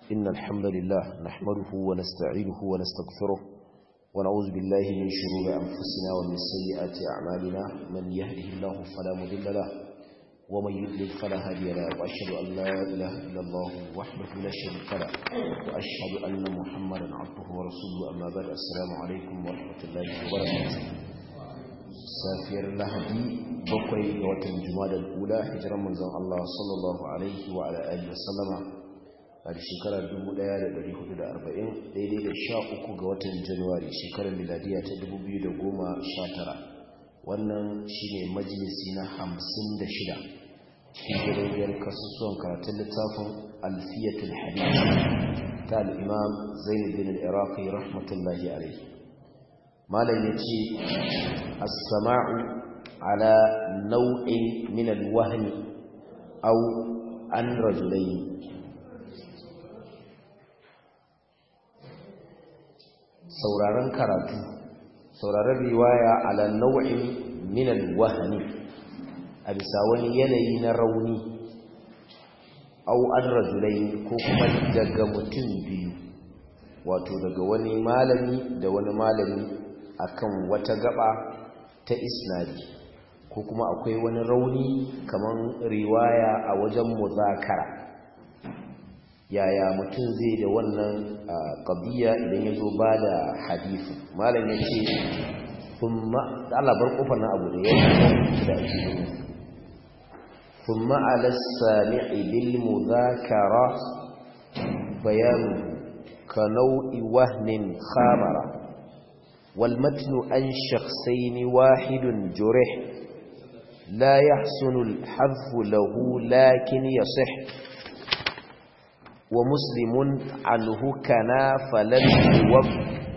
إن الحمد لله نحمده ونستعينه ونستغفره ونعوذ بالله من شرور أنفسنا ومن سيئات أعمالنا من يهده الله فلا مضل له ومن يضلل فلا هادي له وأشهد أن لا إله إلا الله وحده لا شريك له وأشهد أن محمدا عبده ورسوله أما بعد السلام عليكم ورحمة الله وبركاته safiyar lahadi bakwai ga watan jumadal ula hijiran manzon Allah sallallahu alaihi wa ala alihi wasallama a shekarar 1440 daidai da 13 ga watan januwari shekarar miladiya ta 2019 wannan shine majalisi na 56 cikin gidajen kasusuwan karatun littafin alfiyatul hadith ta al-imam zainab bin al-iraqi rahmatullahi alaihi malam ya ce as-sama'u ala nau'in min al-wahm aw an rajulayn sauraron karatu sauraron riwaya ala nau'in min al-wahm a bisa wani yanayi na rauni aw an rajulayn ko kuma daga mutum biyu wato daga wani malami da wani malami akan wata gaba ta isnadi ko kuma akwai wani rauni kaman riwaya a wajen muzakara yaya mutum zai da wannan qadiya idan ya zo ba da hadisi malam ya ce kuma Allah bar kofar na abu da ya da ake ثم على السامع بالمذاكرة بيان كنوء وهن خامرة والمتن عن شخصين واحد جرح لا يحسن الحذف له لكن يصح ومسلم عنه كنا فلن يوف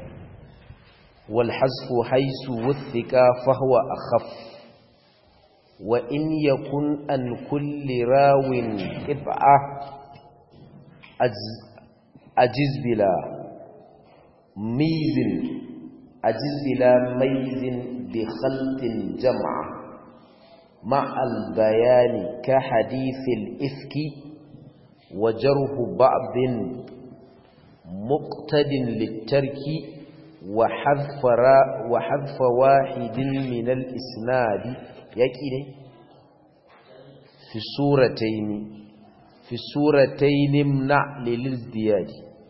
والحذف حيث وثق فهو أخف وإن يكن أن كل راو قطعة أجز بلا ميز أجز بلا ميز بخلط جمع مع البيان كحديث الإفك وجره بعض مقتد للترك وحذف, وحذف واحد من الإسناد يكيني في السورتين في السورتين امنع للازدياد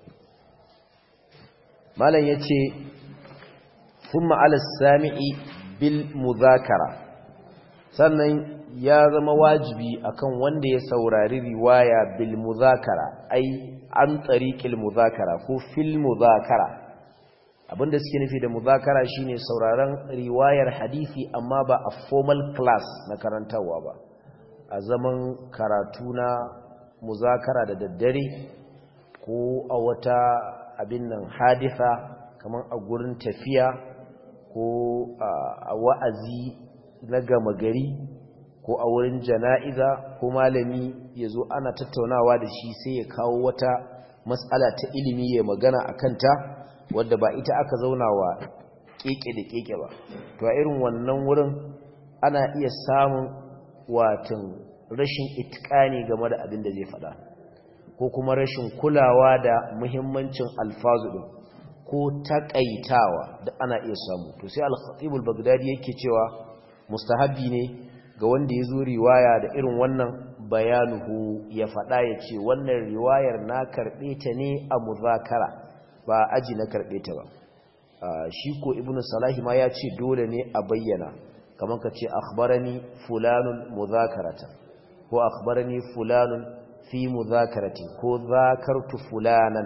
ما لن يتي ثم على السامع بالمذاكرة sannan ya zama wajibi akan wanda ya saurari riwaya bil muzakara ai an tariqil muzakara ko fil muzakara abinda suke nufi da muzakara shine sauraron riwayar hadisi amma ba a formal class na karantawa ba a zaman karatu na muzakara da daddare ko a wata abin nan haditha kamar a gurin tafiya ko a wa'azi na gama gari ko a wurin jana'iza ko malami ya zo ana tattaunawa da shi sai ya kawo wata matsala ta ilimi ya magana a kanta wadda ba ita aka zauna wa keke da keke ba to a irin wannan wurin ana iya samun watan rashin itikani game da abin da zai faɗa ko kuma rashin kulawa da muhimmancin alfazu din ko takaitawa da ana iya samu to sai al-khatib al-baghdadi yake cewa mustahabi ne ga wanda ya zo riwaya da irin wannan bayanuhu ya faɗa ya ce wannan riwayar na karɓe ta ne a muzakara ba aji na karɓe ta ba shi ko ibn salahi ma ya ce dole ne a bayyana kamar ka ce akhbarani fulanun muzakarata ko akhbarani fulanun fi muzakarati ko zakartu fulanan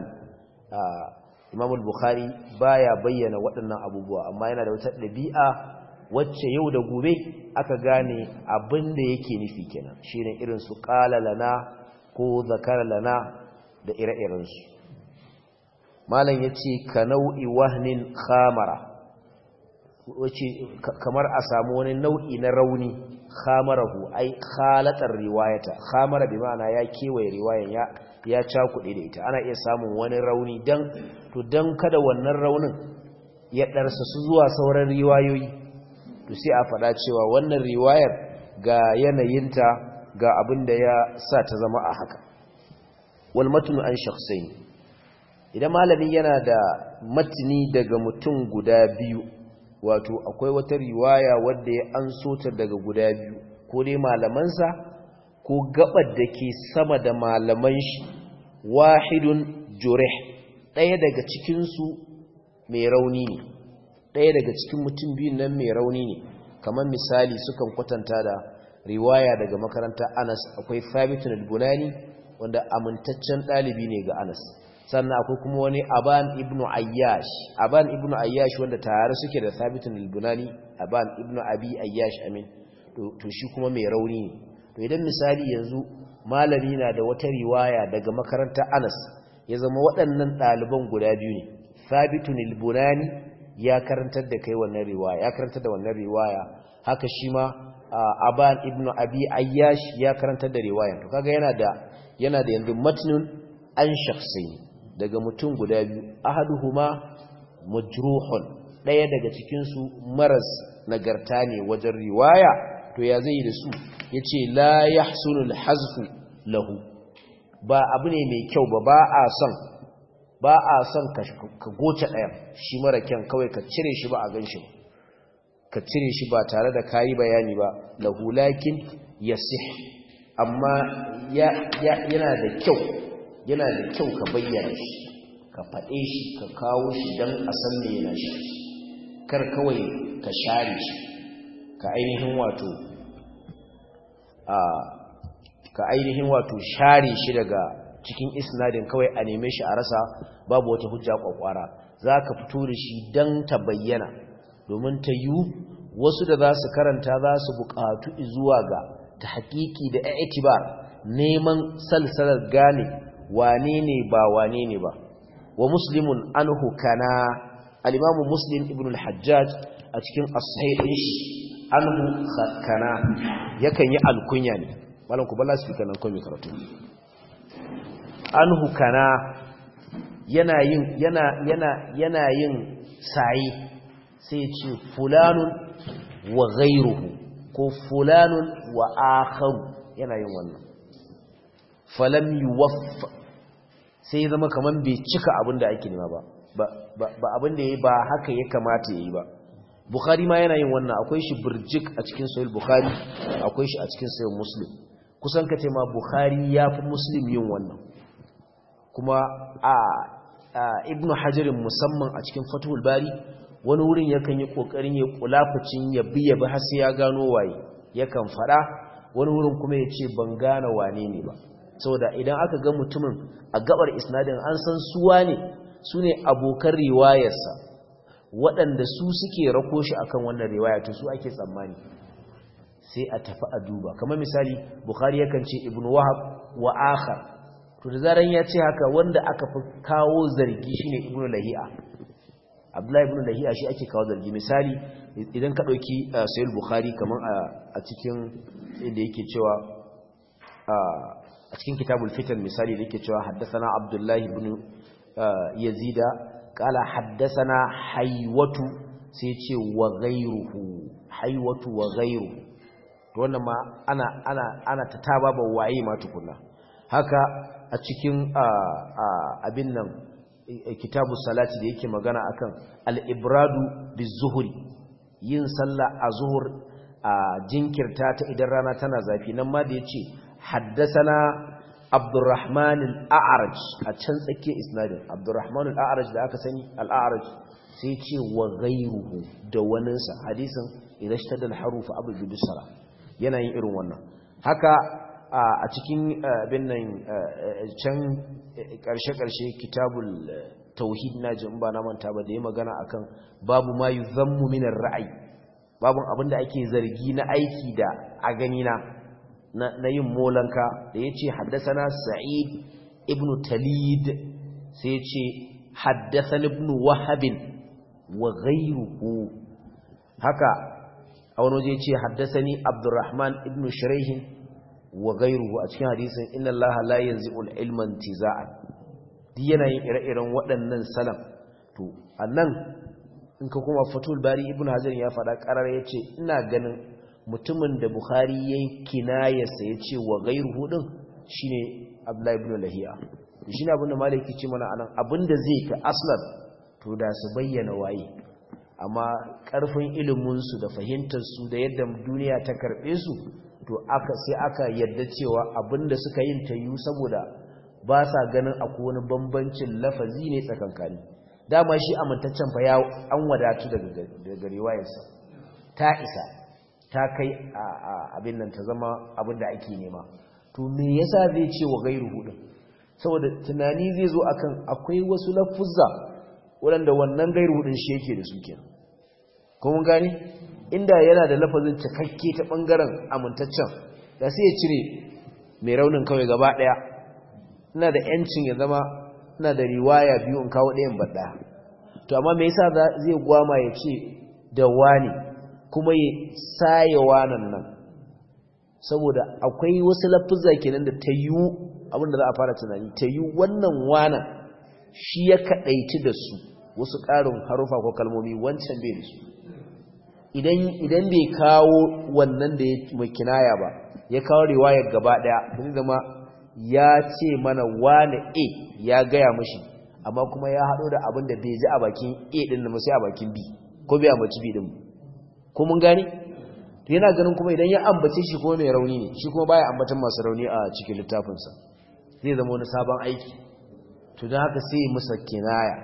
imam al-bukhari baya bayyana waɗannan abubuwa amma yana da wata ɗabi'a wacce yau da gobe aka gane abin da yake nufi kenan shine irin su qala lana ko zakara lana da ire-iren su malam yace ka nau'i wahnin khamara wace kamar a samu wani nau'i na rauni khamarahu ai khalatar riwayata khamara bi ma'ana ya kewaye riwayan ya ya cakuɗe da ita ana iya samun wani rauni dan to dan kada wannan raunin ya darsa su zuwa sauran riwayoyi to sai a faɗa cewa wannan riwayar ga yanayinta ga abin da ya sa ta zama a haka wal matnu an shakhsayn idan malami yana da matni daga mutum guda biyu wato akwai wata riwaya wadda ya anso ta daga guda biyu ko dai malamansa ko gabar da ke sama da malaman shi wahidun jurih ɗaya daga cikinsu mai rauni ne ɗaya daga cikin mutum biyun nan mai rauni ne kamar misali sukan kwatanta da riwaya daga makarantar anas akwai thabitun al-bunani wanda amintaccen ɗalibi ne ga anas sannan akwai kuma wani aban ibn ayyash aban ibn ayyash wanda tare suke da thabitun al-bunani aban ibn abi ayyash amin to shi kuma mai rauni ne to idan misali yanzu malami na da wata riwaya daga makarantar anas ya zama waɗannan ɗaliban guda biyu ne thabitun al-bunani ya karantar da kai wannan riwaya ya karantar da wannan riwaya haka shi ma aban ibnu abi ayyash ya karantar da riwayan to kaga yana da yana da yanzu matnun an shakhsayn daga mutum guda biyu ahaduhuma majruhun daya daga cikin su maras nagarta ne wajen riwaya to ya zai da su yace la yahsunul hazfu lahu ba abu ne mai kyau ba ba a son ba a son ka goce ɗayan shi mara kyan kawai ka cire shi ba a gan shi ka cire shi ba tare da kayi bayani ba lahulakin yasih amma yana da kyau yana da kyau ka bayyana shi ka faɗe shi ka kawo shi don a san me yana shi kar kawai ka share shi ka ainihin wato a ka ainihin wato share shi daga cikin isnadin kawai a neme shi a rasa babu wata hujja kwakwara za ka fito da shi don ta bayyana domin ta yi wasu da za su karanta za su buƙatu zuwa ga ta haƙiƙi da itibar neman salsalar gane wane ne ba wane ne ba wa muslimun anhu kana al-imamu muslim ibn al-hajjaj a cikin as-sahih shi anhu kana yakan yi alkunya ne malam ku balla speaker nan ko mai karatu anhu kana yana yin yana yana yana yin sayi sai ya ce fulanun wa ghayruhu ko fulanun wa akharu yana yin wannan falam yuwaffa sai ya zama kaman bai cika abin da ake nema ba ba abin da yayi ba haka ya kamata yayi ba bukhari ma yana yin wannan akwai shi burjik a cikin sahih bukhari akwai shi a cikin sahih muslim kusan kace ma bukhari yafi muslim yin wannan kuma a ibnu hajarin musamman a cikin fathul bari wani wurin yakan yi kokarin ya kulafucin ya bi ya bi har sai ya gano waye yakan fada wani wurin kuma ya ce ban gane wane ne ba saboda idan aka ga mutumin a gabar isnadin an san suwa ne su ne abokan riwayarsa waɗanda su suke rako shi akan wannan riwaya to su ake tsammani sai a tafi a duba kamar misali bukhari yakan ce ibnu wahab wa akhar to da zaran ya ce haka wanda aka fi kawo zargi shine ibnu lahi'a abdullahi ibnu lahi'a shi ake kawo zargi misali idan ka dauki sahih bukhari kaman a cikin inda yake cewa a cikin kitabul fitan misali da yake cewa haddathana abdullahi ibn yazida qala haddathana haywatu sai ce wa ghayruhu haywatu wa ghayruhu to wannan ma ana ana ana ta taba ba waye ma tukunna haka a cikin abin nan kitabu salati da yake magana akan al-ibradu biz-zuhri yin sallah a zuhur a jinkirta ta idan rana tana zafi nan ma da yace haddathana abdurrahman al-a'raj a can tsakiyar isnadin abdurrahman al-a'raj da aka sani al-a'raj sai ce wa ghayruhu da waninsa hadisin idan shtadal harufa abu bidusara yana yin irin wannan haka a cikin abin nan can ƙarshe-ƙarshe kitabul tauhid na jin ba na manta ba da ya magana akan babu ma yi zammu minar ra'ayi babun abin da ake zargi na aiki da a ganina na yin molanka da ya ce haddasana sa'id ibn talid sai ya ce haddasan ibn wahabin wa ghairuhu haka a wani waje ce haddasani abdurrahman ibn shiraihin wa gairuhu a cikin hadisin inna allaha la yanzi'ul ilma intiza'an duk yana yin ire-iren waɗannan salam to annan in ka kuma fatul bari ibnu hajar ya faɗa ƙarar yace ina ganin mutumin da bukhari yayin kinayarsa yace wa gairuhu din shine abdullahi ibn lahiya shi ne abinda malaki ce mana anan abinda zai ka aslan to da su bayyana waye amma karfin iliminsu da fahimtarsu da yadda duniya ta karɓe su to aka sai aka yadda cewa abinda suka yin ta yi saboda ba sa ganin akwai wani bambancin lafazi ne tsakankani dama shi amintaccen fa ya an wadatu daga riwayarsa ta isa ta kai abin nan ta zama abin da ake nema to me yasa zai ce wa gairu hudu saboda tunani zai zo akan akwai wasu lafuzza waɗanda wannan gairu hudun shi yake da su kenan kuma gani inda yana da lafazin cikakke ta bangaren amintaccen da sai ya cire mai raunin kawai gaba ɗaya ina da yancin ya zama ina da riwaya biyu in kawo ɗayan ba ɗaya to amma me yasa zai gwama ya ce da wani kuma ya saye wanan nan saboda akwai wasu lafuzza kenan da ta yiwu abinda za a fara tunani ta yi wannan wanan shi ya kaɗaici da su wasu ƙarin harufa ko kalmomi wancan bai da su idan bai kawo wannan da ya mai kinaya ba ya kawo riwayar gaba ɗaya zai zama ya ce mana wane a ya gaya mashi amma kuma ya haɗo da abin da bai ji a bakin a ɗin da sai a bakin b ko bai ambaci b ɗin ko mun gani to yana ganin kuma idan ya ambace shi kuma mai rauni ne shi kuma baya ambatan masu rauni a cikin littafinsa zai zama wani sabon aiki to don haka sai musa kinaya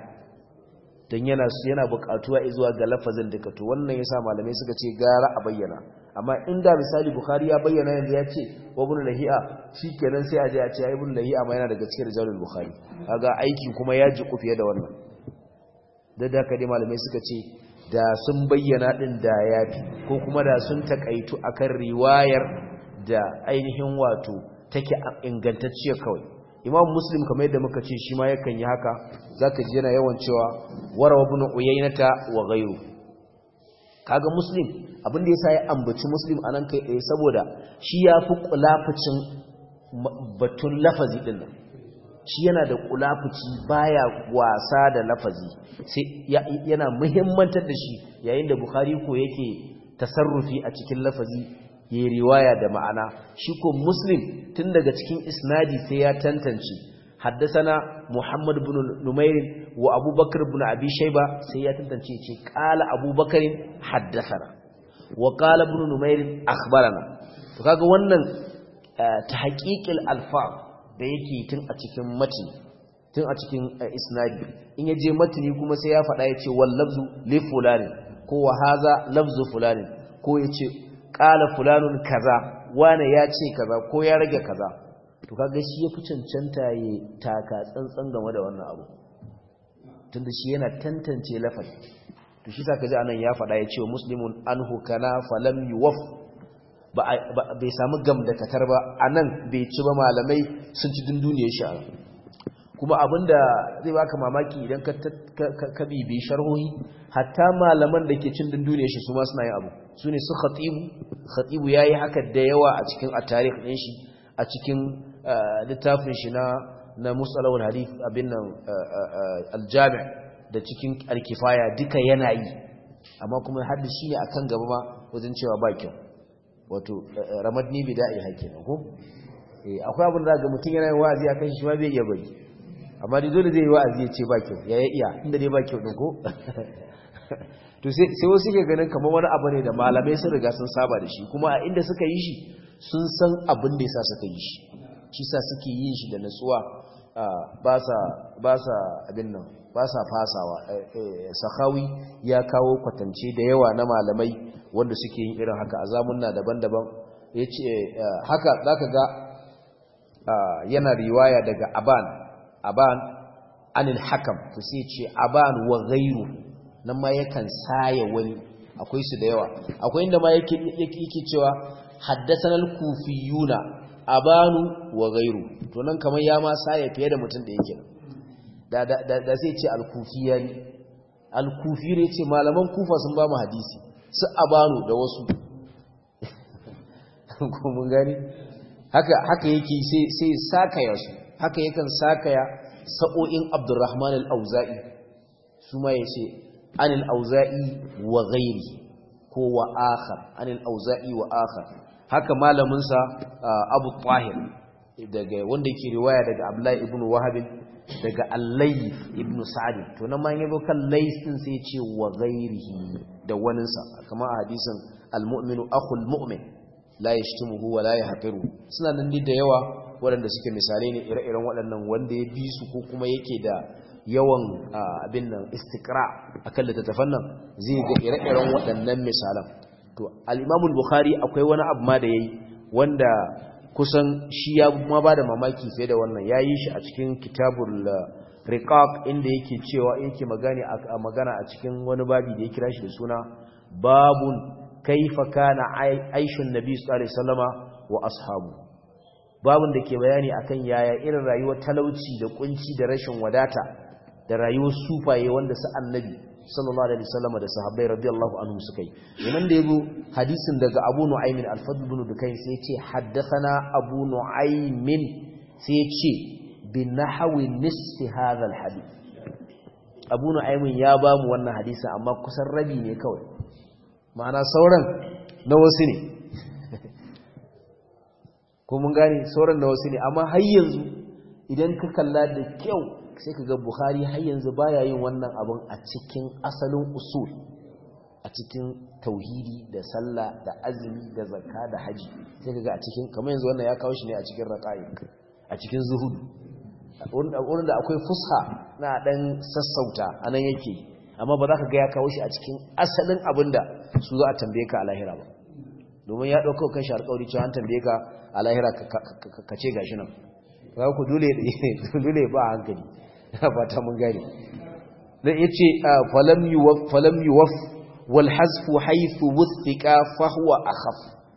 don yana yana buƙatuwa zuwa ga lafazin duka to wannan yasa malamai suka ce gara a bayyana amma inda misali bukhari ya bayyana yanzu ya ce wa ibn lahi'a shikenan sai a je a ce ibn lahi'a ma yana daga cikin rijalul bukhari kaga aiki kuma ya ji fiye da wannan da da dai malamai suka ce da sun bayyana din da yafi ko kuma da sun takaitu akan riwayar da ainihin wato take ingantacciya kawai imam muslim kamar yadda muka ce shi ma yakan yi haka zaka ji yana yawan cewa warawa ibn uyaynata wa ghayru kaga muslim abin da yasa ya ambaci muslim anan kai tsaye saboda shi yafi kulafucin batun lafazi din nan shi yana da kulafuci baya wasa da lafazi sai yana muhimmantar da shi yayin da bukhari ko yake tasarrufi a cikin lafazi ya riwaya da ma'ana shi ko muslim tun daga cikin isnadi sai ya tantance haddasana muhammad bin numair wa abubakar bin abi shayba sai ya tantance ce qala abubakar haddasana wa qala ibn numair akhbarana to kaga wannan tahqiqil alfaz da yake tun a cikin matni tun a cikin isnadi in yaje matni kuma sai ya faɗa yace wal lafzu li fulani ko wa haza lafzu fulani ko yace qala fulanun kaza wane ya ce kaza ko ya rage kaza to kaga shi yafi cancanta ya taka tsantsan game da wannan abu tunda shi yana tantance lafazi to shi saka ji anan ya faɗa yace muslimun anhu kana falam yuwaf ba bai samu gam da katar ba anan bai ci ba malamai sun ci dunduniyar shi anan kuma abinda zai baka mamaki idan ka ka bibi sharhohi hatta malaman da ke cin dunduniyar shi su ma suna yin abu su ne su khatibu khatibu yayi haka da yawa a cikin at-tarikh din shi a cikin littafin shi na na musalawul hadith abin nan al-jami' da cikin al-kifaya duka yana yi amma kuma hadda shi ne akan gaba ma wajen cewa ba kyau wato ramadni bida'i hakina ko eh akwai abin da ga mutun yana yin wa'azi akan shi ma bai iya bari amma dai dole zai yi wa'azi ya ce ba kyau ya iya inda dai ba kyau din ko to sai wasu ke ganin kamar wani abu ne da malamai sun riga sun saba da shi kuma a inda suka yi shi sun san abin da yasa suka yi shi shi sa suke yin shi da natsuwa ba sa ba sa abin nan ba sa fasawa sahawi ya kawo kwatance da yawa na malamai wanda suke yin irin haka a zamunna daban-daban yace haka zaka ga yana riwaya daga aban aban anil hakam to sai ce aban wa ghairu nan ma yakan saye wani akwai su da yawa akwai inda ma yake yake cewa haddathana al-kufiyuna abanu wa ghairu to nan kamar ya ma saye fiye da mutum da yake da da da sai ce al-kufiyani al-kufi ne ce malaman kufa sun ba mu hadisi su abanu da wasu ko mun gani haka haka yake sai sai sakaya su haka yakan sakaya sa'o'in Abdurrahman al-Auza'i su ma yace anil auza'i wa ghairi ko wa akhar anil auza'i wa akhar haka malamin sa Abu Tahir daga wanda yake riwaya daga Abdullahi ibn Wahab daga Al-Layth ibn Sa'd to nan ma yabo kan Layth din sai ya ce wa ghairihi da waninsa kamar a hadisin al-mu'minu akhul mu'min la yashtimuhu wa la yahqiru suna nan da yawa waɗanda suke misalai ne ire-iren waɗannan wanda ya bi su ko kuma yake da yawan abin nan istikra akan littattafan nan zai ga ire-iren waɗannan misalan to al-Imam al-Bukhari akwai wani abu ma da yayi wanda kusan shi ya ma bada mamaki fiye da wannan yayi shi a cikin kitabul riqaq inda yake cewa yake magana a magana a cikin wani babi da ya kira shi da suna babun kaifa kana aishun nabi sallallahu alaihi wasallama wa ashabu babun da ke bayani akan yaya irin rayuwar talauci da kunci da rashin wadata da rayuwar sufaye wanda su annabi sallallahu alaihi wasallama da sahabbai radiyallahu anhum suka yi yayin da yazo hadisin daga Abu Nu'aym al-Fadl ibn Dukayn sai yace haddathana Abu Nu'aym sai yace bi nahwi nisfi hadha al-hadith Abu Nu'aym ya ba mu wannan hadisi amma kusan rabi ne kawai ma'ana sauran na wasu ne ko mun gane sauran na wasu ne amma har yanzu idan ka kalla da kyau sai ka ga Bukhari har yanzu baya yin wannan abun a cikin asalin usul a cikin tauhidi da sallah da azumi da zakka da haji sai ka ga a cikin kamar yanzu wannan ya kawo shi ne a cikin raqaiq a cikin zuhud wurin da akwai fusha na dan sassauta anan yake amma ba za ka ga ya kawo shi a cikin asalin abinda su za a tambaye ka a lahira ba domin ya ɗauka kan shi alƙawari cewa an tambaye ka a lahira ka ce gashi nan za ku dole ba a hankali ba ta mun gane da ya ce falam yuwaf wal hasfu haithu wuthiqa fa huwa akhaf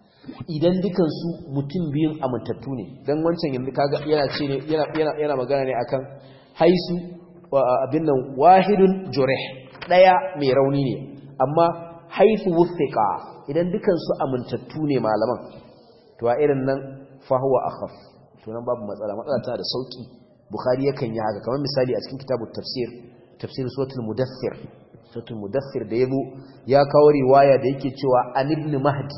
idan dukan su mutum biyun amintattu ne dan wancan yanzu kaga yana ce ne yana yana magana ne akan haisu abin nan wahidun jurih daya mai rauni ne amma haifu wuthiqa idan dukan su amintattu ne malaman to a irin nan fa huwa akhaf to nan babu matsala matsala tana da sauki bukhari yakan yi haka kamar misali a cikin kitabut tafsir tafsir suratul mudaththir suratul mudaththir da yabo ya kawo riwaya da yake cewa an ibn mahdi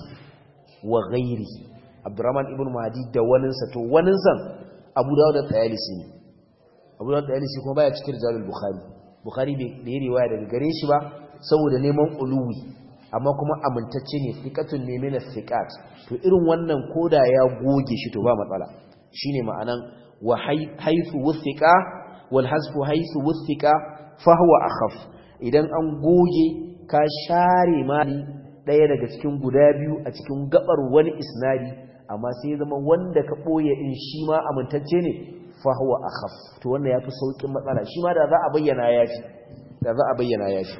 wa ghairihi abdurrahman ibn mahdi da waninsa to waninsa abu dawud da tayalisi ne abu dawud da tayalisi kuma baya cikin rijalul bukhari bukhari bai da yi riwaya daga gare shi ba saboda neman uluwi amma kuma amintacce ne fiqatun ne min fiqat to irin wannan koda ya goge shi to ba matsala shine ma'anan wa haythu wuthiqa wal hasfu haythu wuthiqa fa huwa akhaf idan an goge ka share mali daya daga cikin guda biyu a cikin gabar wani isnadi amma sai zama wanda ka boye din shi ma amintacce ne fa huwa akhaf to wannan yafi saukin matsala shi ma da za a bayyana yafi da za a bayyana yafi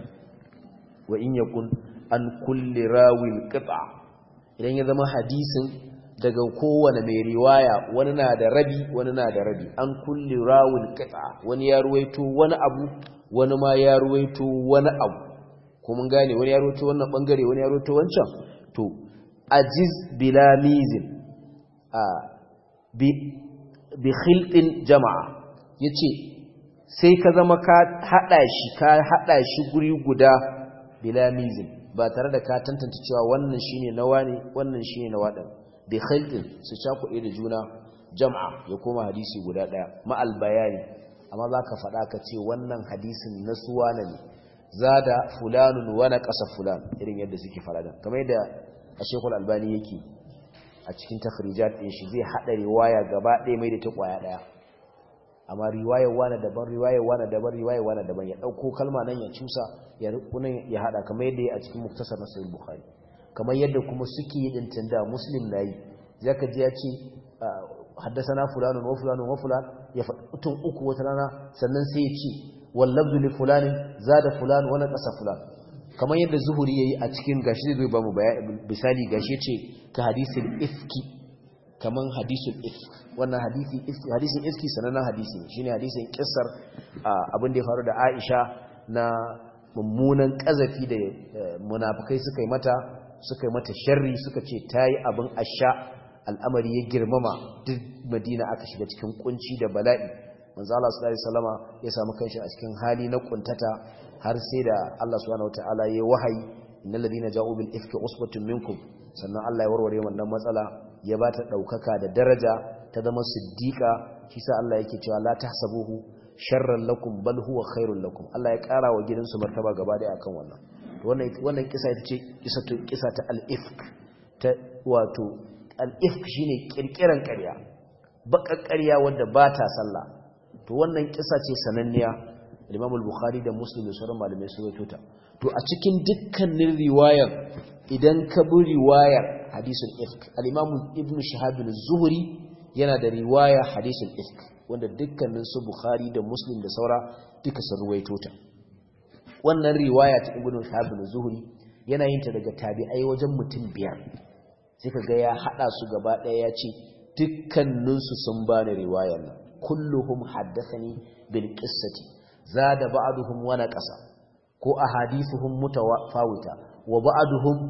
wa in yakun an kulli rawil qita idan ya zama hadisin daga kowane mai riwaya wani na da rabi wani na da rabi an kulli rawil qita wani ya ruwaito wani abu wani ma ya ruwaito wani abu ko mun gane wani ya ruwaito wannan bangare wani ya ruwaito wancan to ajiz bila mizin a bi bi khiltin jama'a yace sai ka zama ka hada shi ka hada shi guri guda bila mizin ba tare da ka tantance cewa wannan shine nawa ne wannan shine nawa din bi khiltin su cakuɗe da juna jama'a ya koma hadisi guda daya ma'al bayani amma zaka faɗa ka ce wannan hadisin na suwana ne zada fulanun wa naqasa fulan irin yadda suke farada kamar yadda Sheikhul Albani yake a cikin takhrijat din shi zai hada riwaya gaba ɗaya mai da ta kwaya daya amma riwayar wani daban riwayar wani daban riwayar wani daban ya dauko kalma nan ya cusa ya rukunin ya hada kamar yadda ya a cikin muktasar na sahih bukhari kamar yadda kuma suke yi dintin da muslim nayi zaka ji ya ce haddathana fulanun wa fulanun wa fulan ya faɗi uku wata rana sannan sai ya ce wallabdu li fulanin zada fulan wa naqasa fulan kamar yadda zuhuri yayi a cikin gashi zai ba mu misali gashi yace ka hadisul ifki kaman hadisul ifk wannan hadisi hadisin ifki sanannen hadisi ne shine hadisin kissar abin da ya faru da Aisha na mummunan kazafi da munafikai suka yi mata suka yi mata sharri suka ce tayi abin asha al'amari ya girmama duk Madina aka shiga cikin kunci da bala'i manzo Allah sallallahu alaihi wasallama ya samu kanshi a cikin hali na kuntata har sai da Allah subhanahu wataala ya wahayi innal ladina ja'u bil ifki usbatun minkum sannan Allah ya warware wannan matsala ya ba ta daukaka da daraja ta ta zama siddiqa shi sa Allah yake cewa la tahsabuhu sharran lakum bal huwa khairul lakum Allah ya kara wa gidansu martaba gaba daya akan wannan wannan wannan kisa ita ce kisa to kisa ta al-ifk ta wato al-ifk shine kirkiran ƙarya bakar ƙarya wanda ba ta sallah to wannan kisa ce sananniya Imam al-Bukhari da Muslim da sauran malamai sun rawaito ta to a cikin dukkanin riwayar idan ka bi riwayar hadisul ifk al-Imam Ibn Shihab az-Zuhri yana da riwaya hadisul ifk wanda dukkanin su Bukhari da Muslim da saura duka sun ruwaito ta wannan riwaya ta Ibn Shihab az-Zuhri yana yin ta daga tabi'ai wajen mutum biyar sai kaga ya hada su gaba daya ya ce dukkanin su sun bani riwayar nan kulluhum haddathani bil qissati zada ba'duhum wa naqasa ko ahadithuhum mutawafawita wa ba'duhum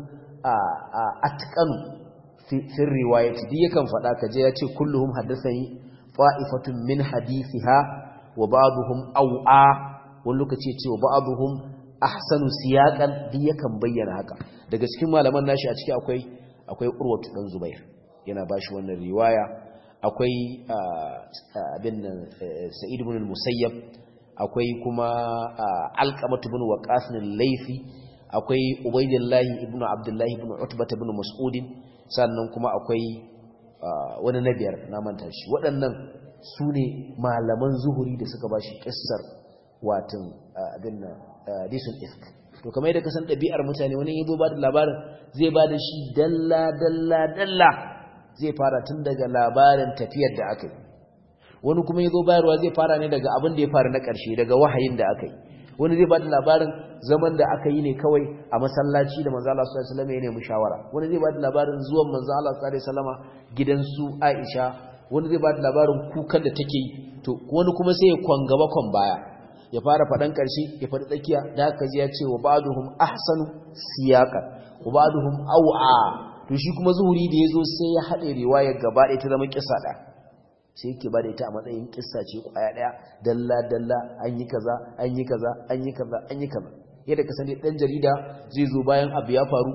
atqanu fi riwayati duk yakan fada kaje yace kulluhum haddathani fa'ifatun min hadithiha wa ba'duhum aw'a wani lokaci yace wa ba'duhum ahsanu siyaqan duk yakan bayyana haka daga cikin malaman nashi a ciki akwai akwai urwatu dan zubair yana bashi wannan riwaya akwai abin sa'id ibn al-musayyab akwai kuma alqamatu ibn waqas al-laythi akwai ubaidillahi ibn abdullahi ibn utbah ibn mas'ud sannan kuma akwai wani na biyar na manta shi waɗannan su ne malaman zuhuri da suka ba shi ƙissar watan abin na disun ifk to kamar yadda kasan ɗabi'ar mutane wani yi ba da labarin zai ba da shi dalla dalla dalla zai fara tun daga labarin tafiyar da aka yi wani kuma yi zo bayarwa zai fara ne daga abin da ya faru na ƙarshe daga wahayin da aka yi wani zai ba da labarin zaman da aka yi ne kawai a masallaci da manzo Allah sallallahu alaihi wasallam ya nemi shawara wani zai ba da labarin zuwan manzo Allah sallallahu alaihi wasallama gidan su Aisha wani zai ba da labarin kukan da take yi to wani kuma sai ya kwangaba kwan baya ya fara fadan karshe ya fadi tsakiya da haka ji ya ce wa ba'duhum ahsanu siyaqan wa ba'duhum aw'a to shi kuma zuhuri da yazo sai ya hade riwaya gaba ɗaya ta zama kissa da sai yake bada ita a matsayin kissa ce kwaya daya dalla dalla an yi kaza an yi kaza an yi kaza an yi kaza yadda ka sani dan jarida zai zo bayan abu ya faru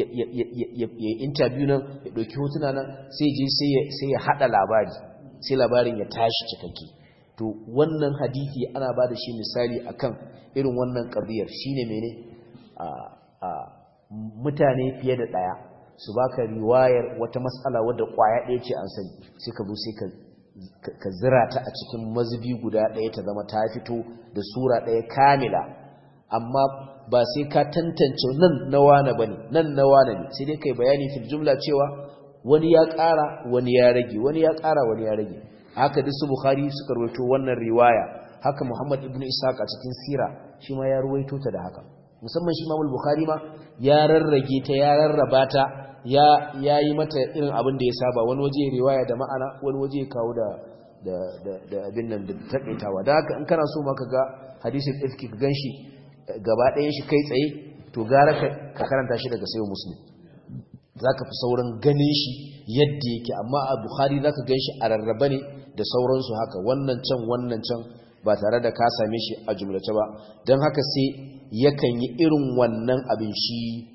ya interview nan ya dauki hotuna nan sai je sai ya hada labari sai labarin ya tashi cikakke to wannan hadisi ana bada shi misali akan irin wannan kabiyar shine mene a a mutane fiye da daya su baka riwayar wata matsala wadda kwaya ɗaya ce an sani sai ka zo sai ka ka zira ta a cikin mazubi guda ɗaya ta zama ta fito da sura ɗaya kamila amma ba sai ka tantance nan na wane ba ne nan na wane ne sai dai kai bayani fil jumla cewa wani ya ƙara wani ya rage wani ya ƙara wani ya rage haka duk su bukhari suka rawaito wannan riwaya haka muhammad ibn ishaq a cikin sira shi ma ya rawaito ta da haka musamman shi imam bukhari ma ya rarrage ta ya rarraba ta ya yi mata irin abin da ya saba wani waje riwaya da ma'ana wani waje kawo da da abin nan da takaitawa da haka in kana so ma ka ga hadisin ifki ka ganshi gaba ɗayan shi kai tsaye to gara ka karanta shi daga sayo muslim zaka fi sauran ganin shi yadda yake amma a bukhari zaka ganshi a rarraba ne da sauransu haka wannan can wannan can ba tare da ka same shi a jumlace ba don haka sai yakan yi irin wannan abin shi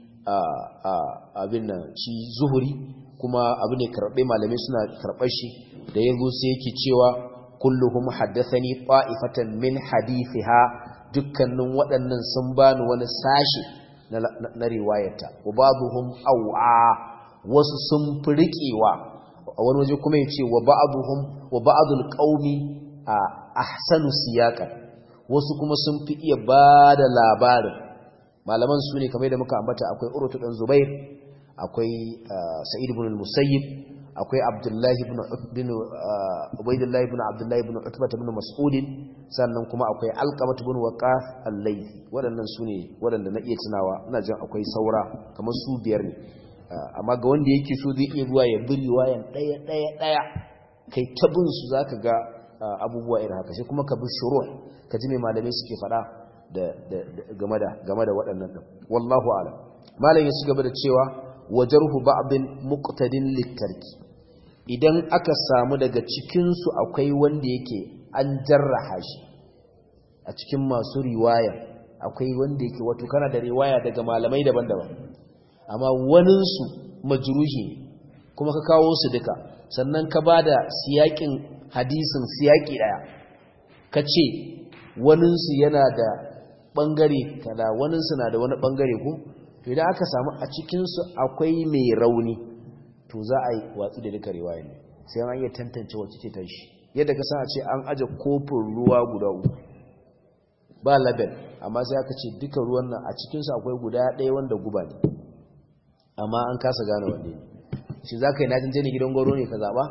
abin nan shi zuhuri kuma abu ne karɓe malamai suna karɓar shi da ya sai yake cewa kulluhum haddathani ta'ifatan min hadithiha dukkanin waɗannan sun bani wani sashi na riwayata wa babuhum aw'a wasu sun fi riƙewa a wani waje kuma yace wa ba'duhum wa ba'dul qaumi ahsanu siyaqan wasu kuma sun fi iya bada labarin malaman su ne kamar da muka ambata akwai urutu dan zubair akwai sa'id ibn al-musayyib akwai abdullahi ibn ibn ubaydullah ibn abdullah ibn utbah ibn mas'ud sannan kuma akwai alqamah ibn waqas al-laythi wadannan su ne wadanda na iya tunawa ina jin akwai saura kamar su biyar ne amma ga wanda yake so zai iya zuwa ya bi riwayan daya daya daya kai ta bin su zaka ga abubuwa irin haka sai kuma ka bi shuruh ka ji me malamai suke faɗa game da waɗannan ɗin wallahu alam malam ya ci gaba da cewa wajarhu ba'din muqtadin littarki idan aka samu daga cikinsu akwai wanda yake an jarraha shi a cikin masu riwaya akwai wanda yake wato kana da riwaya daga malamai daban-daban amma waninsu majruhi kuma ka kawo su duka sannan ka bada siyakin hadisin siyaki daya kace waninsu yana da bangare kada waninsu na da wani bangare ko to idan aka samu a cikinsu akwai mai rauni to za a yi watsi da duka riwaya ne sai an iya tantance wacce ce ta shi yadda ka san a ce an aje kofin ruwa guda uku ba label amma sai aka ce duka ruwan nan a cikinsu akwai guda ɗaya wanda guba ne amma an kasa gane wanne ne shi za ka yi najin jini gidan gwaro ne ka zaɓa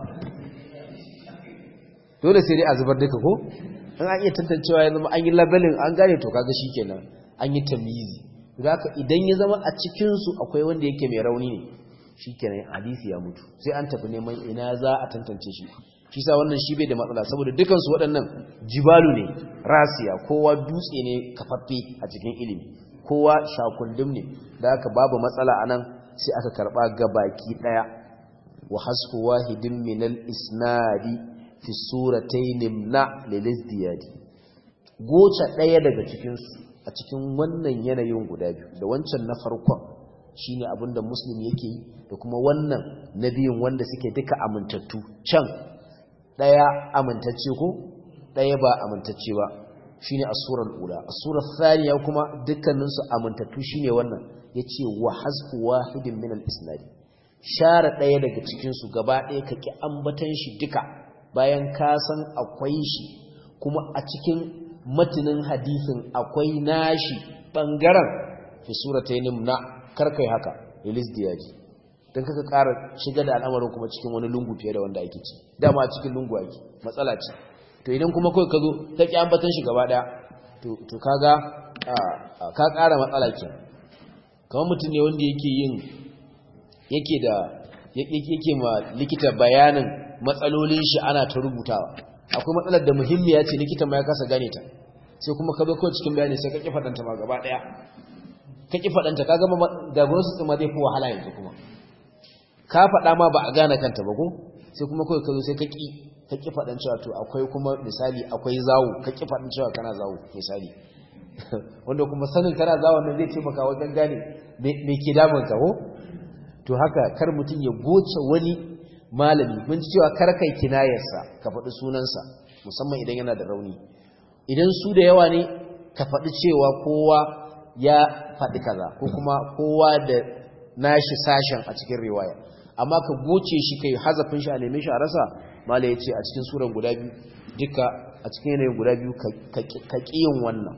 dole sai dai a zubar duka ko in an iya tantancewa ya zama an yi labelin an gane to kaga shi kenan an yi tamizi haka idan ya zama a cikinsu akwai wanda yake mai rauni ne shi kenan hadisi ya mutu sai an tafi neman ina za a tantance shi shi sa wannan shi bai da matsala saboda dukansu waɗannan jibalu ne rasiya kowa dutse ne kafaffe a cikin ilimi kowa shakundum ne da haka babu matsala a nan sai aka karɓa ga baki ɗaya wa hasfu wahidin minal isnadi fi suratayn na lilizdiyadi goce ɗaya daga cikinsu a cikin wannan yanayin guda biyu da wancan na farkon shine abinda muslim yake yi da kuma wannan na biyun wanda suke duka amintattu can daya amintacce ko daya ba amintacce ba shine as-surar ula as-surar thaniya kuma dukkanin su amintattu shine wannan yace wa hasfu wahidin min al-isnad share daya daga cikin su gaba daya kake ambatan shi duka bayan ka san akwai shi kuma a cikin matinin hadisin akwai nashi bangaren fi suratayn na karkai haka ilis diyaji don kaka ƙara shiga da al'amarin kuma cikin wani lungu fiye da wanda ake ci dama cikin lungu ake matsala ce to idan kuma kawai ka zo ta ƙi ambatan shi gaba ɗaya to kaga ka ƙara matsala ke kamar mutum ne wanda yake yin yake da yake ma likita bayanin matsalolin shi ana ta rubutawa akwai matsalar da muhimmiya ce likita ma ya kasa gane ta sai kuma ka zo kawai cikin bayani sai ka ƙi faɗanta ma gaba ɗaya ka ƙi faɗanta ka gama diagnosis ɗin ma zai fi wahala yanzu kuma ka faɗa ma ba a gane kanta ba ko sai kuma kawai ka zo sai ka ƙi ka ƙi faɗan cewa to akwai kuma misali akwai zawo ka ƙi faɗan cewa kana zawo misali wanda kuma sanin kana zawon nan zai taimaka wajen gane me ke damun ka ko to haka kar mutum ya goce wani malami mun ji cewa kar kai kinayarsa ka faɗi sunansa musamman idan yana da rauni idan su da yawa ne ka faɗi cewa kowa ya faɗi kaza ko kuma kowa da nashi sashen a cikin riwaya amma ka goce shi kai hazafin shi a neme shi a rasa mala ya ce a cikin suran guda biyu duka a cikin yanayin guda biyu ka ƙiyin wannan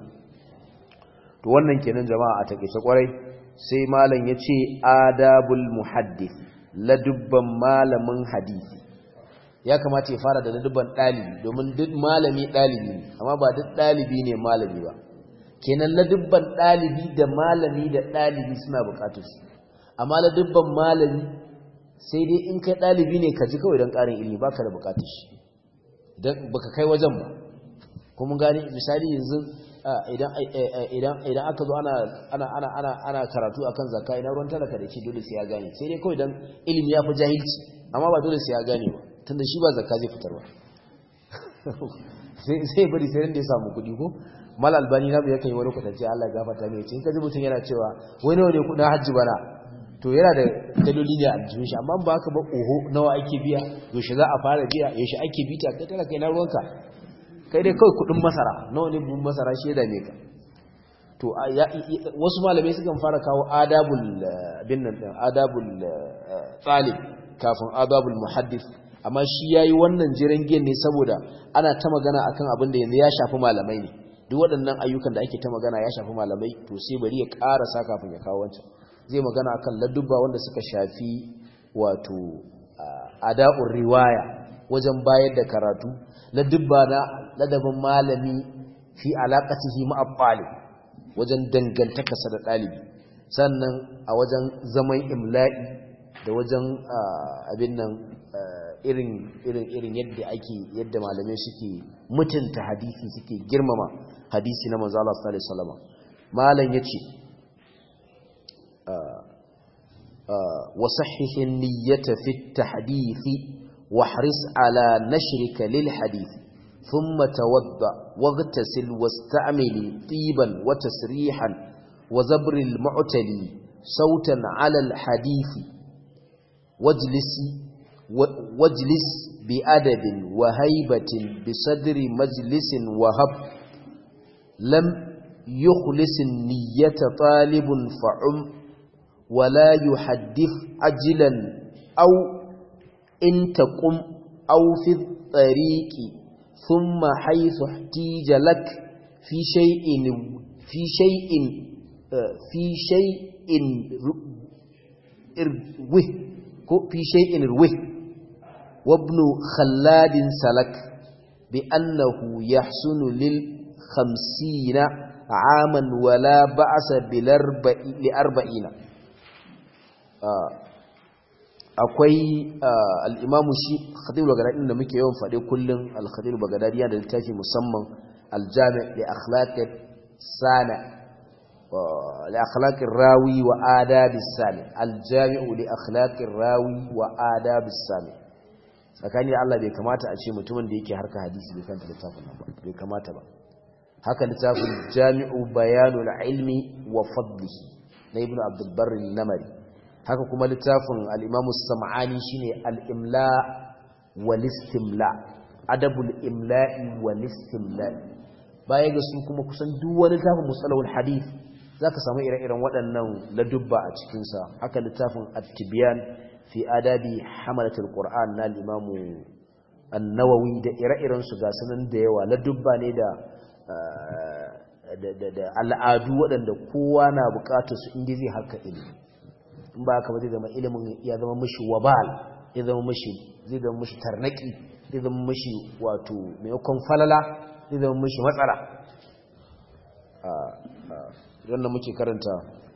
to wannan kenan jama'a a taƙaice kwarai sai malam ya ce adabul muhaddith ladubban malamin hadisi ya kamata ya fara da ladubban ɗalibi domin duk malami ɗalibi ne amma ba duk ɗalibi ne malami ba kenan ladubban ɗalibi da malami da ɗalibi suna buƙatar su amma ladubban malami sai dai in kai ɗalibi ne ka ji kawai don ƙarin ilimi ba ka da buƙatar shi ba ka kai wajen ba kuma gani misali yanzu idan aka zo ana karatu akan zakka ina ruwan talaka da ce dole sai ya gane sai dai kawai don ilimi ya fi jahilci amma ba dole sai ya gane ba tunda shi ba zakka zai fitar ba sai bari sai da ya samu kuɗi ko mal albani na ya kai wani kwatance Allah ya gafarta mai ce in kaji mutum yana cewa wai nawa ne kudin hajji bana to yana da daloli ne a jikin shi amma ba haka ba oho nawa ake biya yaushe za a fara biya yaushe ake bita kai tana kai na ruwanka kai dai kawai kudin masara nawa ne buhun masara shi ya dame ka to wasu malamai sukan fara kawo adabul bin nan adabul talib kafin adabul muhaddith amma shi yayi wannan jiran gen ne saboda ana ta magana akan abin da yanzu ya shafi malamai ne duk waɗannan ayyukan da ake ta magana ya shafi malamai to sai bari ya ƙarasa kafin ya kawo wancan zai magana akan ladubba wanda suka shafi wato ada'ur riwaya wajen bayar da karatu ladubba na ladabin malami fi alaqatihi ma'a talib wajen dangantakarsa da ɗalibi sannan a wajen zaman imla'i da wajen abin nan irin irin irin yadda ake yadda malamai suke mutunta hadisi suke girmama hadisi na manzo Allah sallallahu alaihi wasallam malam yace wa sahih an-niyyata fi at-tahdith wahris ala nashrika lil hadith thumma tawadda waghtasil wasta'mil tiban wa tasrihan wa zabr al-mu'tali sautan ala al-hadith wajlisi wajlis bi adabin wa haibatin bi sadri majlisin wahab lam yukhlis niyyata talibun fa'um ولا يحدث عجلا أو إن تقم أو في الطريق ثم حيث احتيج لك في شيء في شيء في شيء روه في شيء روه وابن خلاد سلك بأنه يحسن للخمسين عاما ولا بأس لأربعين akwai al'imamu shi khatibu bagadadi da muke yawan faɗe kullum al-khatibu bagadadi yana da littafi musamman aljami da akhlaqir sana da akhlaqir rawi wa adabis sami aljami'u li akhlaqir rawi wa adabis sami tsakani Allah bai kamata a ce mutumin da yake harka hadisi bai kanta littafin nan ba bai kamata ba haka littafin jami'u bayanul ilmi wa fadlihi na ibnu abdul barr namari haka kuma littafin al'imamu sam'ani shi ne al'imla walistimla adabul imla'i walistimla baya ga su kuma kusan duk wani littafin musalawul hadith za ka samu ire-iren waɗannan ladubba a cikinsa haka littafin attibiyan fi adabi hamalatul qur'an na al'imamu annawawi da ire-irensu ga sunan da yawa ladubba ne da al'adu waɗanda kowa na buƙatar su inda zai haka ilimi in ba haka ba zai zama ilimin ya zama mashi wabal ya zama mashi zai zama mashi tarnaki zai zama mashi wato maimakon falala zai zama mashi matsala wannan muke karanta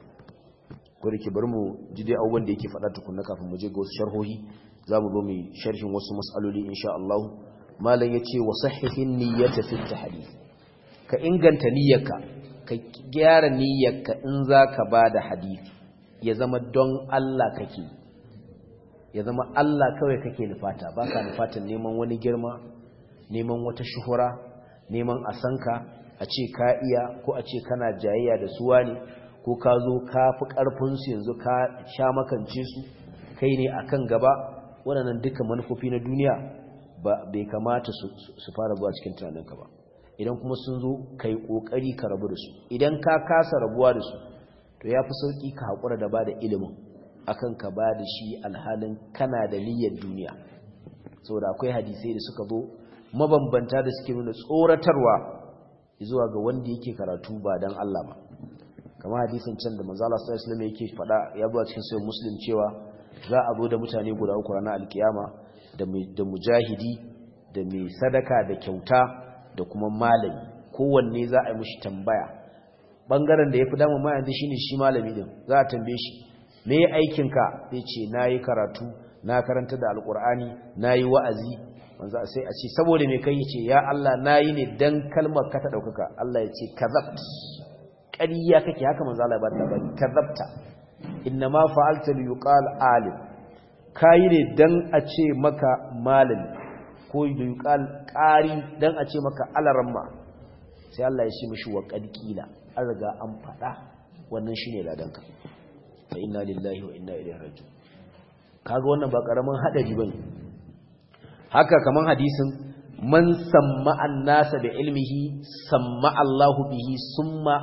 ko da ke bari mu ji dai abubuwan da yake faɗa tukunna kafin mu je ga wasu sharhohi za mu zo mu sharhin wasu mas'aloli insha Allah malam ya ce wa sahihin niyyata fi tahdith ka inganta niyyarka ka gyara niyyarka in zaka bada hadisi ya zama don Allah kake ya zama Allah kawai kake nufata baka nufatan neman wani girma neman wata shuhura neman a sanka a ce ka iya ko a ce kana jayayya da suwa ne ko ka zo ka fi ƙarfinsu yanzu ka sha makance su kai ne akan gaba waɗannan duka manufofi na duniya ba bai kamata su fara zuwa cikin tunaninka ba idan kuma sun zo ka yi ƙoƙari ka rabu da su idan ka kasa rabuwa da su to ya fi sauƙi ka haƙura da ba da ilimin akan ka ba da shi alhalin kana da niyyar duniya saboda akwai hadisai da suka zo mabambanta da suke nuna tsoratarwa zuwa ga wanda yake karatu ba don Allah ba kamar hadisin can da manzala sallallahu alaihi wasallam yake faɗa ya zo cikin sahih muslim cewa za a zo da mutane guda uku ranar alkiyama da mujahidi da mai sadaka da kyauta da kuma malami kowanne za a yi mishi tambaya bangaren da ya fi damun ma yanzu shine shi malami din za a tambaye shi me ya aikinka zai ce na yi karatu na karanta da alkur'ani na yi wa'azi manzo sai a ce saboda me kai ce ya Allah na yi ne dan kalmar ka ta ɗaukaka Allah ya ce kazabt ƙarya kake haka manzo Allah ya ba labari kazabta inna ma fa'alta li yuqal alim kai ne dan a ce maka malami ko da yuqal qari dan a ce maka alaramma sai Allah ya ce mishi wa qadqila an riga an faɗa wannan shine ladanka fa inna lillahi wa inna ilaihi raji'un kaga wannan ba karamin hadari bane haka kaman hadisin man samma annasa bi ilmihi samma Allahu bihi summa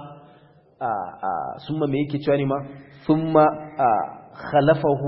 summa me yake cewa ne ma summa khalafahu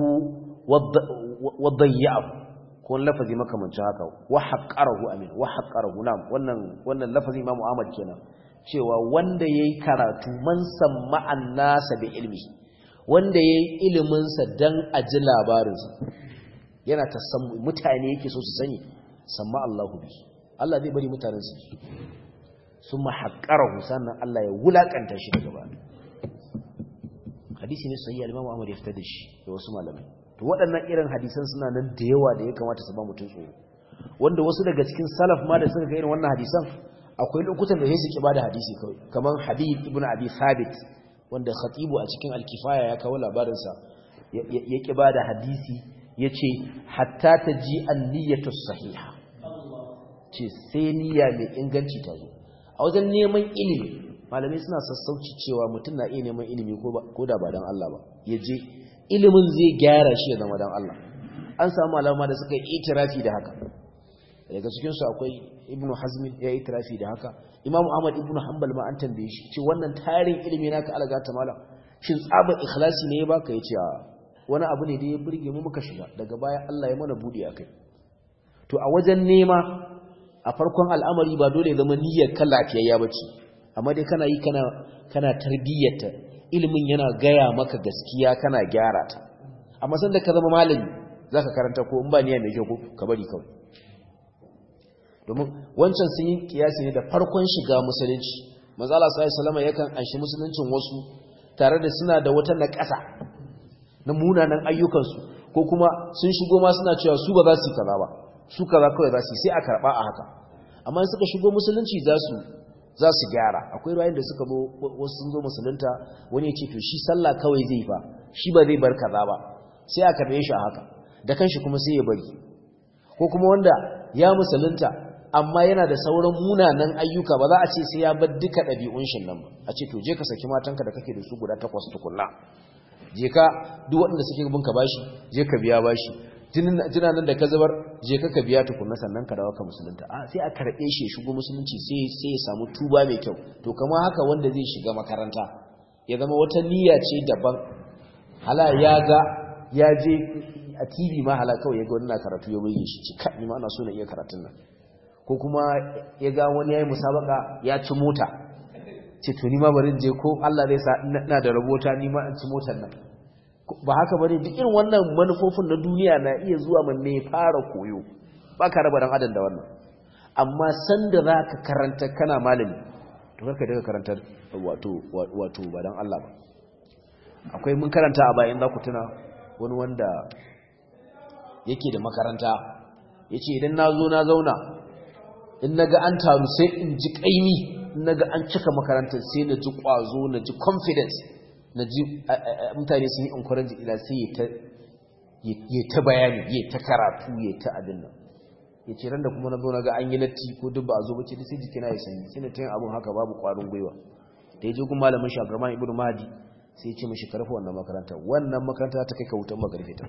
wa dayyahu ko lafazi makamancin haka wa haqqarahu amin wa haqqarahu nam wannan wannan lafazi Imam Ahmad kenan cewa wanda yayi karatu man samma annasa bi ilmihi wanda yayi ilimin sa dan aji labarin sa yana tasammu mutane yake so su sani samma Allahu bi Allah zai bari mutanen su summa haqqarahu sannan Allah ya wulakanta shi daga baya hadisi ne sahihi al-Imam Ahmad ya fitar da shi da wasu malamai to waɗannan irin hadisan suna nan da yawa da ya kamata su ba mutum tsoro wanda wasu daga cikin salaf ma da suka ga irin wannan hadisan akwai lokutan da sai su kiba da hadisi kawai kaman Habib ibn Abi Thabit wanda khatibu a cikin al-Kifaya ya kawo labarin sa ya kiba da hadisi yace hatta taji an-niyyatu sahiha ce sai niyya mai inganci ta zo a wajen neman ilimi malamai suna sassauci cewa mutum na iya neman ilimi ko da ba don Allah ba ya je ilimin zai gyara shi ya zama don Allah an samu alama da suka yi itirafi da haka daga cikinsu akwai ibnu hazmin ya yi itirafi da haka imamu ahmad ibnu hanbal ma an tambaye shi ce wannan tarin ilimi naka alaga ta malam shin tsabar ikhlasi ne ya baka ya ce wani abu ne da ya burge mu muka shiga daga baya Allah ya mana budi akai to a wajen nema a farkon al'amari ba dole ya zama niyyar kan lafiyayya bace amma dai kana yi kana kana tarbiyyata ilimin yana gaya maka gaskiya kana gyara ta amma sanda ka zama malami zaka karanta ko in ba niyya mai kyau ka bari kawai domin wancan sun yi kiyasi ne da farkon shiga musulunci manzo Allah sallallahu alaihi wasallam yakan anshi musuluncin wasu tare da suna da wata naƙasa na munanan ayyukansu ko kuma sun shigo ma suna cewa su ba za su yi kaza ba su kaza kawai za su yi sai a karɓa a haka amma in suka shigo musulunci za su za su gyara akwai ruwayin da suka zo wasu sun zo musulunta wani ya ce to shi sallah kawai zai fa shi ba zai bar kaza ba sai a karɓe shi a haka da kanshi kuma sai ya bari ko kuma wanda ya musulunta amma yana da sauran munanan ayyuka ba za a ce sai ya bar duka ɗabi'un shi nan ba a ce to je ka saki matanka da kake da su guda takwas tukunna je ka duk waɗanda suke bin ka bashi je ka biya bashi jina nan da ka zubar je ka ka biya tukunna sannan ka dawo ka musulunta a sai a karɓe shi ya shigo musulunci sai sai ya samu tuba mai kyau to kamar haka wanda zai shiga makaranta ya zama wata niyya ce daban hala ya ga ya je a TV ma hala kawai ya ga wani na karatu ya bayyana shi ci ni ma ana so na iya karatun nan ko kuma ya ga wani ya yi musabaka ya ci mota ce to ni ma bari je ko Allah zai sa ina da rabota ni ma in ci motar nan ba haka bane duk irin wannan manufofin na duniya na iya zuwa man ne fara koyo ba ka raba dan adam da wannan amma sanda zaka karanta kana malami to karka daga karanta wato wato ba dan Allah ba akwai mun karanta a bayan za ku tuna wani wanda yake da makaranta yace idan na zo na zauna in naga an taru sai in ji kaimi in naga an cika makarantar sai na ji kwazo na ji confidence na ji mutane sun yi encourage ila sai ya ta bayani ya ta karatu ya ta abin nan ya ce ran da kuma na zo na ga an yi latti ko duk ba a zo ba ce sai jikina ya sanyi sai na ta yin abin haka babu kwarin gwiwa da ya je gun malamin shi abdurrahman ibnu mahdi sai ya ce mishi karfa wannan makaranta wannan makaranta ta kai ka wutan magarfe ta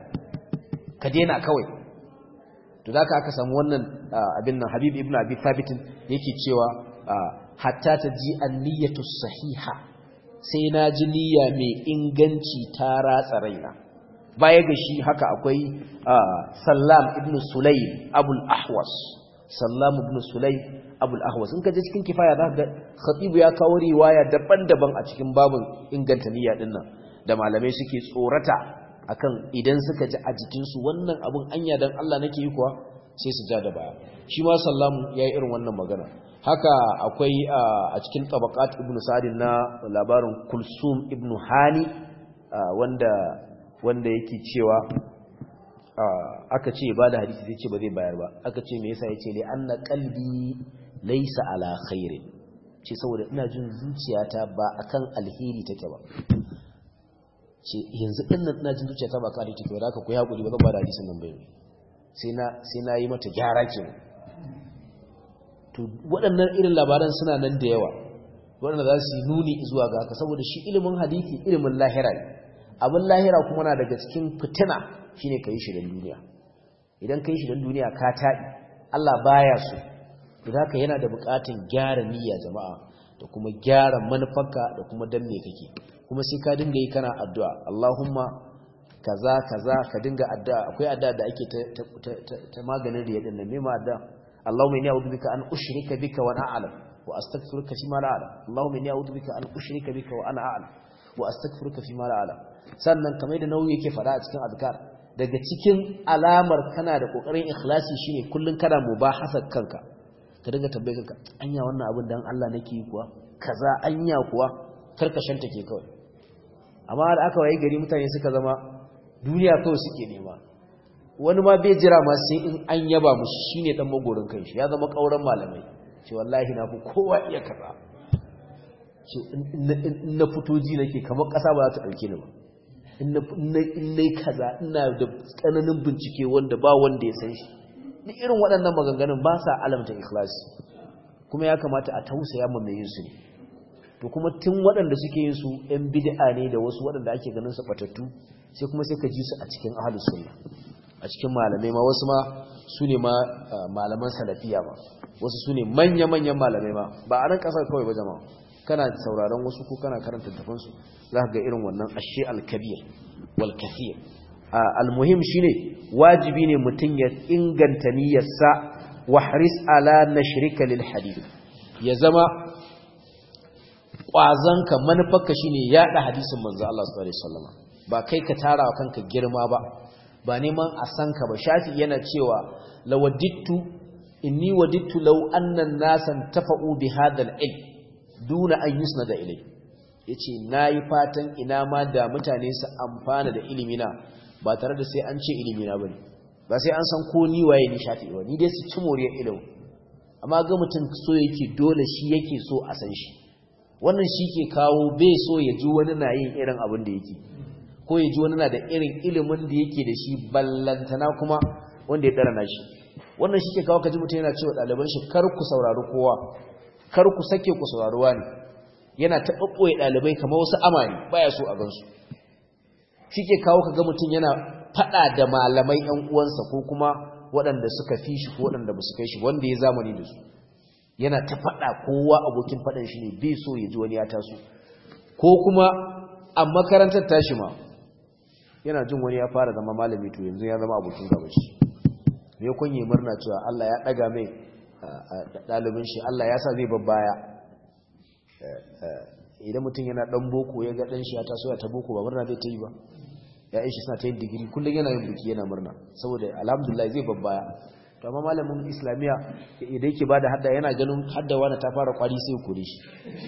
ka daina kawai to da aka samu wannan abin nan habib ibn abi thabit yake cewa hatta ta ji an-niyyatu sahiha sai na ji niyya mai inganci ta ratsa raina baya ga shi haka akwai sallam ibn sulaym abul ahwas sallam ibn sulaym abul ahwas in ka je cikin kifaya za ga khatibu ya kawo riwaya daban-daban a cikin babun inganta niyya din nan da malamai suke tsorata akan idan suka ji a jikinsu wannan abun anya dan Allah nake yi kuwa sai su ja da baya shi ma sallamu yayi irin wannan magana haka akwai a cikin tabaqat ibnu sa'd na labarin kulsum ibnu hani wanda wanda yake cewa aka ce ba da hadisi sai ce ba zai bayar ba aka ce me yasa yace li anna qalbi laysa ala khairin ce saboda ina jin zuciyata ba akan alheri take ba ce yanzu din nan ina jin zuciyata ba kan take ba da aka ku hakuri ba zan ba da hadisin nan bai sai na sai na yi mata gyara kenan to waɗannan irin labaran suna nan da yawa waɗanda za su yi nuni zuwa ga haka saboda shi ilimin hadisi ilimin lahira ne abin lahira kuma na daga cikin fitina shine ka yi shi don duniya idan ka yi shi don duniya ka taɗi Allah baya so idan haka yana da buƙatar gyara niyya jama'a da kuma gyara manufarka da kuma dan me kake kuma sai ka dinga yi kana addu'a Allahumma kaza kaza ka dinga addu'a akwai addu'a da ake ta maganin riya din nan me ma addu'a Allahumma inni a'udhu bika an ushrika bika wa ana a'lam wa astaghfiruka fi ma la a'lam Allahumma inni a'udhu bika an ushrika bika wa ana a'lam wa astaghfiruka fi ma la a'lam sannan kamar da nauyi yake fada a cikin azkar daga cikin alamar kana da kokarin ikhlasi shine kullun kana mubahasar kanka ka dinga tambaye kanka anya wannan abin dan Allah nake yi kuwa kaza anya kuwa karkashin take kawai amma da aka waye gari mutane suka zama duniya kawai suke nema wani ma bai jira ma sai in an yaba mushi shine dan magorin kanshi ya zama kauran malamai ce wallahi na fi kowa iya kaza ce in na fito ji nake kamar kasa ba za ta dauke ni ba in na kaza ina da tsananin bincike wanda ba wanda ya san shi ni irin waɗannan maganganun ba sa alamta ikhlasi kuma ya kamata a tausaya ma mai yin su ne to kuma tun waɗanda suke yin su ‘yan bid'a ne da wasu waɗanda ake ganin su batattu sai kuma sai ka ji su a cikin ahalus sunna a a cikin malamai ma wasu ma su ne ma malaman salafiya ma wasu su ne manya-manyan malamai ma ba a nan ƙasar kawai ba jama'a kana sauraron wasu ko kana karanta tafansu za ka ga irin wannan ashe alkabir wal kafir almuhim shine wajibi ne mutum ya inganta niyyarsa wa haris ala nashrika lil hadith ya zama kwazanka manufarka shine yada hadisin manzo Allah sallallahu alaihi wasallam ba kai ka tara wa kanka girma ba ba neman a san ka ba shafi yana cewa lawadittu inni wadittu law anna an-nasan tafa'u bi hadha al-ilm duna an yusnada ilay yace nayi fatan ina ma da mutane su amfana da ilimina ba tare da sai an ce ilimina bane ba sai an san ko ni waye ni shafi ba ni dai su ci moriyar ilimi amma ga mutum so yake dole shi yake so a san shi wannan shi ke kawo bai so ya ji wani na yin irin abin da yake ko ya ji wani na da irin ilimin da yake da shi ballantana kuma wanda ya ɗara na shi wannan shi ke kawo ka ji mutum yana cewa ɗaliban shi kar ku saurari kowa kar ku sake ku saurari wani yana ta ɓaɓɓoye ɗalibai kamar wasu amani baya so a gansu shi ke kawo ka ga mutum yana faɗa da malamai ‘yan uwansa ko kuma waɗanda suka fi shi ko waɗanda ba su kai shi wanda ya zamani da su yana ta faɗa kowa abokin faɗan shi ne bai so ya ji wani ya taso ko kuma a makarantar tashi ma yana jin wani ya fara zama malami to yanzu ya zama abokin gaba shi me kun yi murna cewa Allah ya ɗaga mai ɗalibin shi Allah ya sa zai babbaya idan mutum yana ɗan boko ya ga ɗan shi ya taso ya ta boko ba murna zai ta yi ba ya'yan shi suna ta yin digiri kullum yana yin biki yana murna saboda alhamdulillah zai babbaya to amma malamin islamiya idan yake bada hadda yana ganin hadda wani ta fara kwari sai kore shi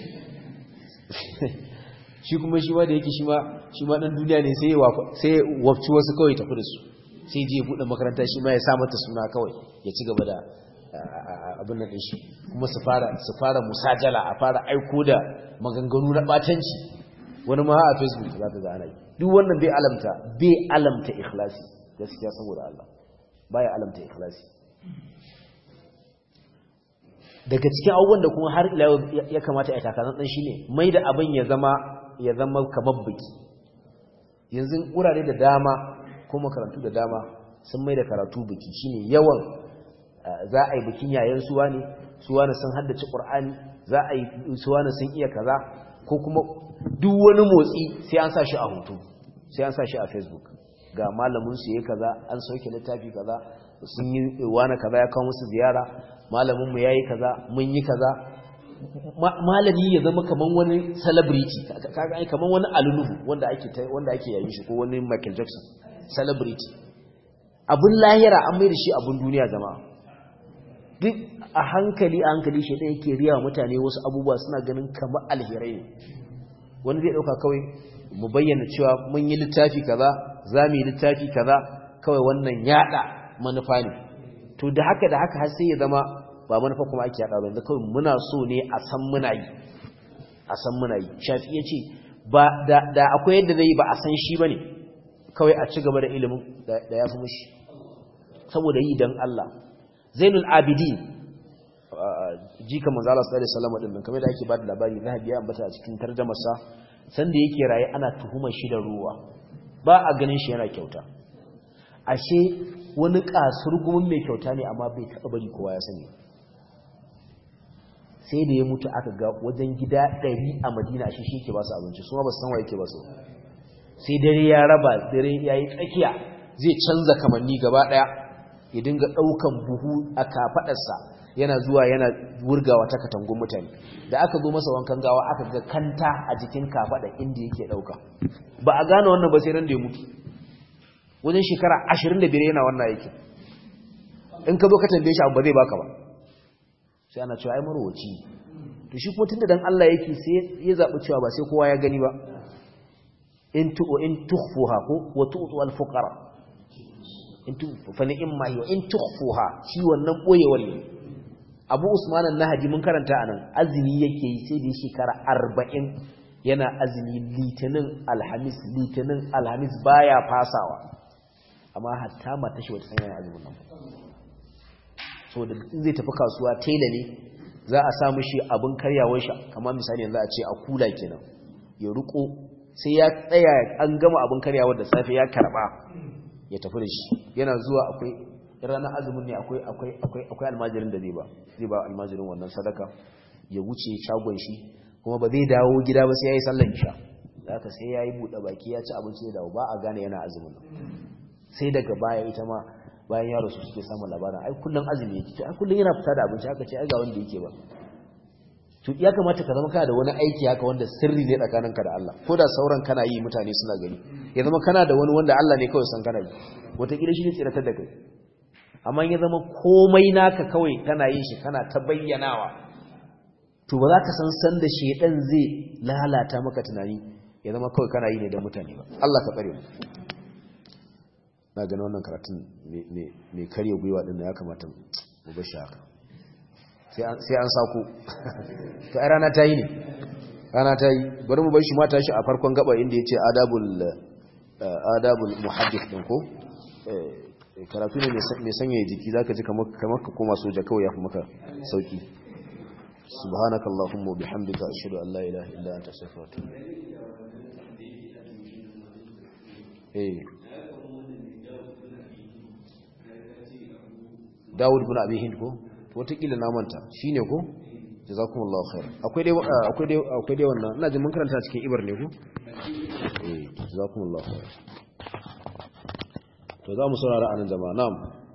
shi kuma shi ma da yake shi ma shi ma dan duniya ne sai sai wafci wasu kawai tafi da su sai je bude makaranta shi ma ya sa mata suna kawai ya ci gaba da abin nan din shi kuma su fara su fara musajala a fara aiko da maganganu na batanci wani ma a facebook za ta ga ana yi duk wannan bai alamta bai alamta ikhlasi gaskiya saboda Allah baya alamta ikhlasi daga cikin abubuwan da kuma har ila ya kamata ya takasan dan shine mai da abin ya zama ya zama kamar biki yanzu wurare da dama ko makarantu da dama sun mai da karatu biki shine yawan za a yi bikin yayan suwa ne suwa ne sun haddace qur'ani za a yi suwa ne sun iya kaza ko kuma duk wani motsi sai an sa shi a hoto sai an sa shi a facebook ga malamin su yayi kaza an sauke littafi kaza sun yi wani kaza ya kawo musu ziyara malamin mu yayi kaza mun yi kaza malami ya zama kaman wani celebrity kaga ai kaman wani aluluhu wanda ake wanda ake yayin shi ko wani Michael Jackson celebrity abun lahira an mai da shi abun duniya jama'a duk a hankali a hankali shi ɗaya yake riya mutane wasu abubuwa suna ganin kamar alherai ne wani zai ɗauka kawai mu bayyana cewa mun yi littafi kaza za mu yi littafi kaza kawai wannan yaɗa manufa ne to da haka da haka har sai ya zama ba manufa kuma ake yaɗa ba yanzu kawai muna so ne a san muna yi a san muna yi shafi ya ce ba da akwai yadda zai ba a san shi ba ne kawai a ci gaba da ilimin da ya fi mushi saboda yi don Allah zainul abidin jika manzo Allah sallallahu alaihi wasallam din kamar da ake ba da labari zahabi ya ambata a cikin tarjumarsa sanda yake raye ana tuhumar shi da ruwa ba a ganin shi yana kyauta ashe wani kasurgumin mai kyauta ne amma bai taɓa bari kowa ya sani sai da ya mutu aka ga wajen gida ɗari a madina ashe shi ke ba su abinci su ma ba su san wa yake ba su sai dare ya raba dare ya yi tsakiya zai canza kamanni gaba ɗaya ya dinga ɗaukan buhu a kafaɗarsa yana zuwa yana wurgawa ta katangun mutane da aka zo masa wankan gawa aka ga kanta a jikin kafaɗa inda yake ɗauka ba a gane wannan ba sai ran da ya mutu wajen shekara ashirin da biyar yana wannan aikin in ka zo ka tambaye shi abu ba zai baka ba sai ana cewa ai marwaci to shi kuma tunda dan Allah yake sai ya zabi cewa ba sai kowa ya gani ba in tu in tukhfuha ko wa tu'tu al fuqara in tu fa ni'ma hi wa in tukhfuha shi wannan boyewar ne Abu Usman an-Nahaji mun karanta anan azumi yake yi sai da shekara 40 yana azumi litinin alhamis litinin alhamis baya fasawa amma hatta mata shi wata sanya azumin nan so da zai tafi kasuwa tela ne za a samu shi abin karyawar shi kamar misali yanzu a ce a kula kenan ya ruko sai ya tsaya an gama abin karyawar da safe ya karba ya tafi da shi yana zuwa akwai ranar azumin ne akwai akwai akwai akwai almajirin da zai ba zai ba almajirin wannan sadaka ya wuce shagon shi kuma ba zai dawo gida ba sai yayi sallar isha haka sai yayi bude baki ya ci abinci da dawo ba a gane yana azumin sai daga baya ita ma bayan yaro su suke samun labarin ai kullun azumi yake ai kullun yana fita da abinci haka ce ai ga wanda yake ba to ya kamata ka zama kana da wani aiki haka wanda sirri ne tsakaninka da Allah ko da sauran kana yi mutane suna gani ya zama kana da wani wanda Allah ne kawai san kana yi wataƙila shi ne tsiratar da kai amma ya zama komai naka kawai kana yin shi kana ta bayyanawa to ba za ka san san da shedan zai lalata maka tunani ya zama kawai kana yi ne da mutane ba Allah ka tsare mu na gani wannan karatun mai karya gwiwa din da ya kamata mu bashi haka sai an sako to ai rana ta yi ne rana ta yi bari mu bar shi mata shi a farkon gaba inda ya ce adabul adabul muhaddith din ko karatu ne mai sanya jiki zaka ji kamar ka koma soja kawai ya fi maka sauki subhanakallahumma bihamdika ashhadu an la ilaha illa anta astaghfiruka wa atubu eh Dawud bin Abi Hind ko wataƙila na manta shine ko jazakumullahu khair akwai dai akwai dai akwai dai wannan ina jin mun karanta cikin ibar ne ko eh jazakumullahu khair to za mu saurara anan jama'a na'am